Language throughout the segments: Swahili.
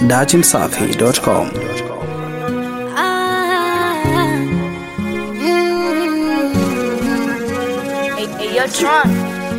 datimsafi.com. Ah, mm. Hey, hey, yo, Tron.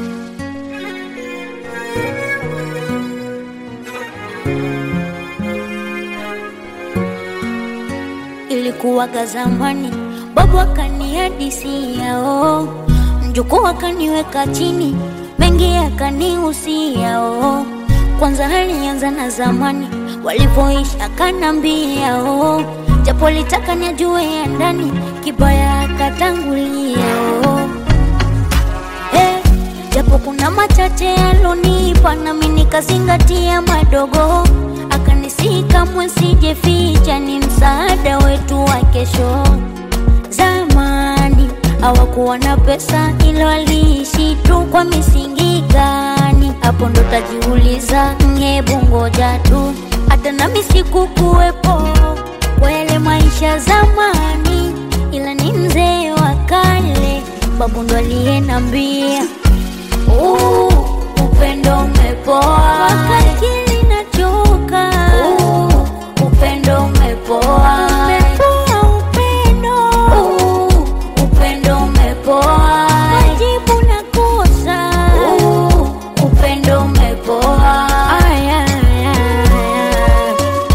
Ilikuwaga zamani, babu akanihadisia oh, mjukuu akaniweka chini, mengi akanihusia oh. Kwanza alianza na zamani walivyoishi, akanambia oh, japo litaka nijue ya ndani, kibaya akatangulia oh. Eh, japo kuna machache alonipa nami nikazingatia madogo, akanisihi kamwe sijeficha, ni msaada wetu wa kesho. Zamani hawakuwa na pesa, ila waliishi tu kwa misingi gani? Hapo ndo tajiuliza, hebu ngoja tu, hata nami sikukuwepo kwa yale maisha zamani, ila ni mzee wa kale, babu ndo aliyenambia Uh, upendo umepoa wakati nachoka uh, upendo umepoa umepoa upendo uh, upendo umepoa majibu nakosa uh, upendo umepoa aya, aya, aya.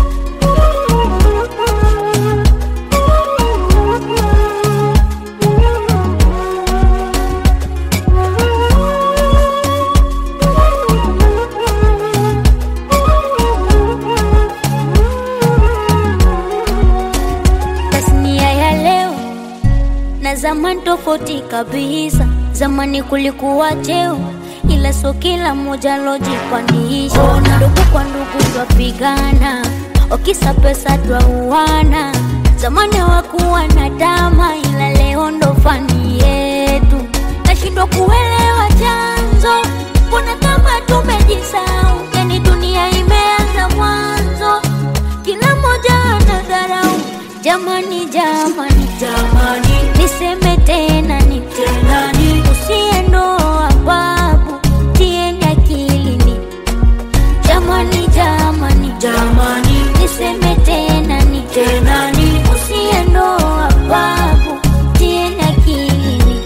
tasnia ya leo na zamani tofauti kabisa. Zamani kulikuwa cheo, ila sio kila mmoja lojipandisha. Ndugu kwa ndugu twapigana, wakisa pesa twauana. Zamani hawakuwa na dama, ila leo ndo fani yetu. Nashindwa kuelewa chanzo, mbona kama tumejisahau? Yani dunia imeanza mwanzo, kila mmoja anadharau. Jamani, jamani, jamani, niseme tena ni tena ni usiendoa babu, tieni akilini. Jamani, jamani, jamani, niseme tena ni tena ni usiendoa babu, tieni akilini.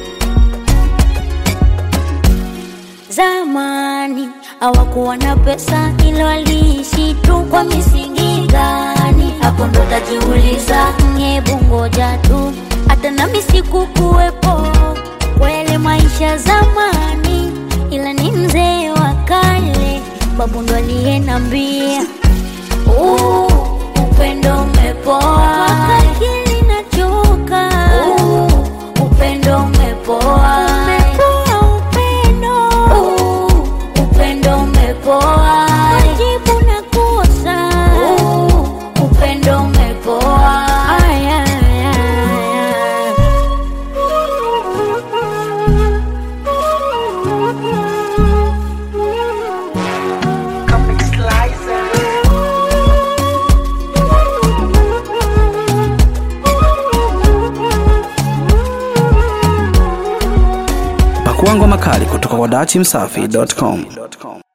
Zamani hawakuwa na pesa, ila waliishi tu kwa misingi gani? Hapo ndo tajiuliza, hebu ngoja tu, hata nami sikukuwepo kwa yale maisha zamani, ila ni mzee wa kale, babu ndo aliyenambia uh, upendo umepoa wakati nachoka uh, upendo umepoa umepoa upendo uh, upendo umepoa majibu nakosa uh, upendo umepoa aya, aya, aya. Pakua ngoma kali kutoka kwa datimsafi.com.